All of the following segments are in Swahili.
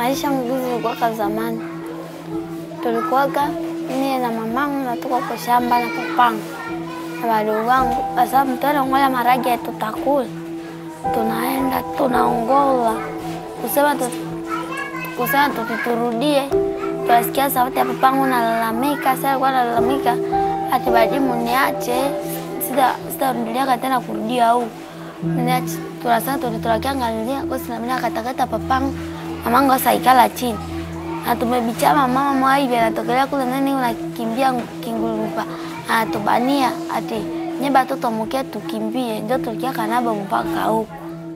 maisha mguzi ilikuwaka zamani, tulikuwaka mie na mamangu natoka kwa shamba na papangu na wadogo wangu, kwa sababu mtuanaongola maragi ya tutakula, tunaenda tunaongola kusema tu, kusema tukiturudie, tunasikia sauti ya papangu nalalamika. Sasa alikuwa nalalamika ati badimu niache, sita sitarudiaka tena kurudia au niache. Tunasema tulitulakiangalilia kosi na mimi akatakata papangu mamangu asaikala chini na tumebichama mama mwaivi anatokelea kule nani unakimbia kingulupa anatubania ati nye batoto mukia tukimbie, ndio tulikia kanaba mpaka huku.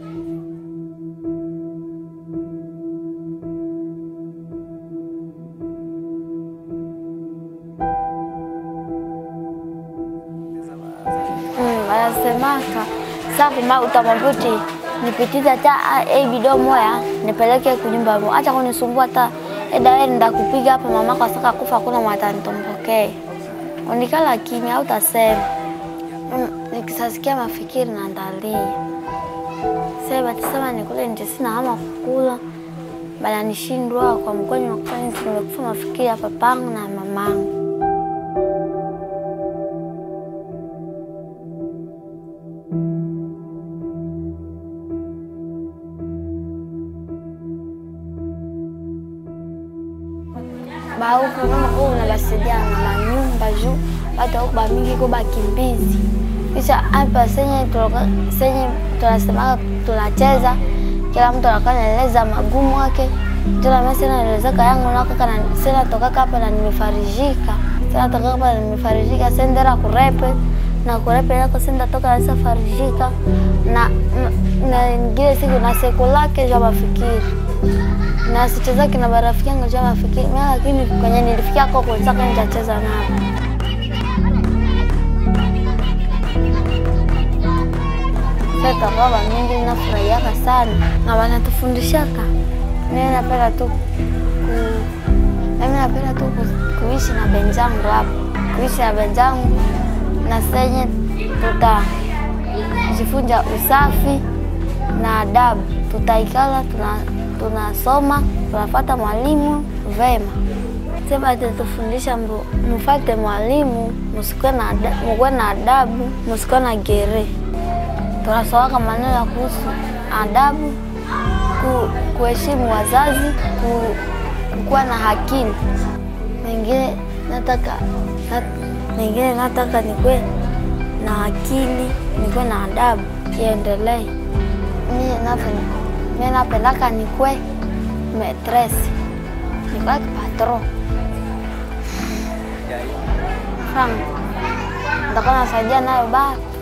Mm, anasemaka sa kuma utamwambia uti nipitize hata e bido moya nipeleke kunyumba mo, acha kunisumbua hata edawe nda kupiga hapa mama kwa saka kufa kuna mwata nitompokee unikala kimya au tasema mm, nikisasikia mafikiri na ndalia sasa batasema nikule nje sina hama kukula bala nishindwa kwa mkwani nakufa nisi nimekufa mafikiri ya papangu na mamangu bauku kama ko unabasaidia na manyumba juu watu auku bamingi ko bakimbizi kisha hapa senye tuloka- senye tunasemaka tunacheza kila mtu anakuwa naeleza magumu wake tena mimi sina naelezeka yangu na kaka na sina tokaka hapa na nimefarijika sina tokaka hapa na nimefarijika sendera kurepe na kurepe yako senda toka nasa farijika na na ingine siku na siku lake ja mafikiri na sichezaki na marafiki yangu ja mafikiri mimi, lakini kwenye nilifikia kwa kutaka nitacheza nao. Sasa baba mingi nafurahiaka sana na wanatufundishaka. Mimi napenda tu ku, mimi napenda tu ku- kuishi na benzangu hapa, kuishi na benzangu na senye tutajifunza usafi na adabu, tutaikala tuna tunasoma tunafuata mwalimu vema. Sema tutufundisha mbu mufate mwalimu, musikuwe na ada- mukuwe na adabu, musikuwe na gere. Tunasomaka maneno ya kuhusu adabu, ku, kuheshimu wazazi, ku, kuwa na hakili. Mengine nataka na, mengine nataka nikuwe na akili, nikuwe na adabu, iendelee. Mimi nape- mimi napendaka nikwe metresi, nikwe patron frank, nitakuwa nasaidia nayo baba